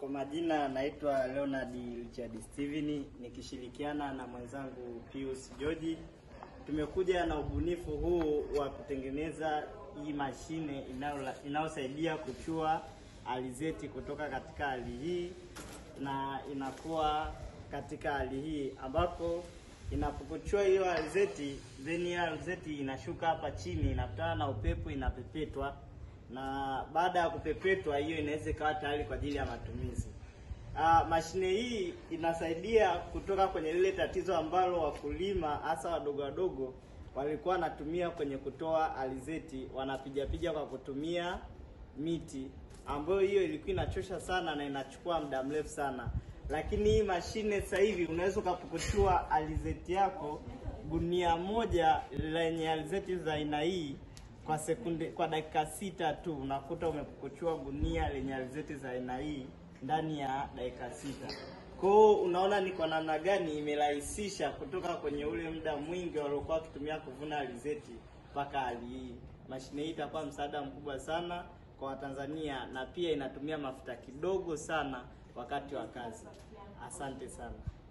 Kwa majina naitwa Leonard Richard Steven nikishirikiana na mwenzangu Pius George. Tumekuja na ubunifu huu wa kutengeneza hii mashine inayo- inayosaidia kuchua alizeti kutoka katika hali hii na inakuwa katika hali hii ambapo inapokuchua hiyo alizeti then hiyo alizeti inashuka hapa chini inakutana na upepo inapepetwa na baada ya kupepetwa hiyo inaweza ikawa tayari kwa ajili ya matumizi. Ah, mashine hii inasaidia kutoka kwenye lile tatizo ambalo wakulima hasa wadogo wadogo walikuwa wanatumia kwenye kutoa alizeti, wanapigapiga kwa kutumia miti, ambayo hiyo ilikuwa inachosha sana na inachukua muda mrefu sana. Lakini hii mashine sasa hivi unaweza ukapukuchua alizeti yako gunia moja lenye alizeti za aina hii kwa sekunde kwa dakika sita tu unakuta umepukuchua gunia lenye alizeti za aina hii ndani ya dakika sita. Kwa hiyo unaona ni kwa namna gani imerahisisha kutoka kwenye ule muda mwingi waliokuwa wakitumia kuvuna alizeti mpaka hali hii. Mashine hii itakuwa msaada mkubwa sana kwa Watanzania na pia inatumia mafuta kidogo sana wakati wa kazi. Asante sana.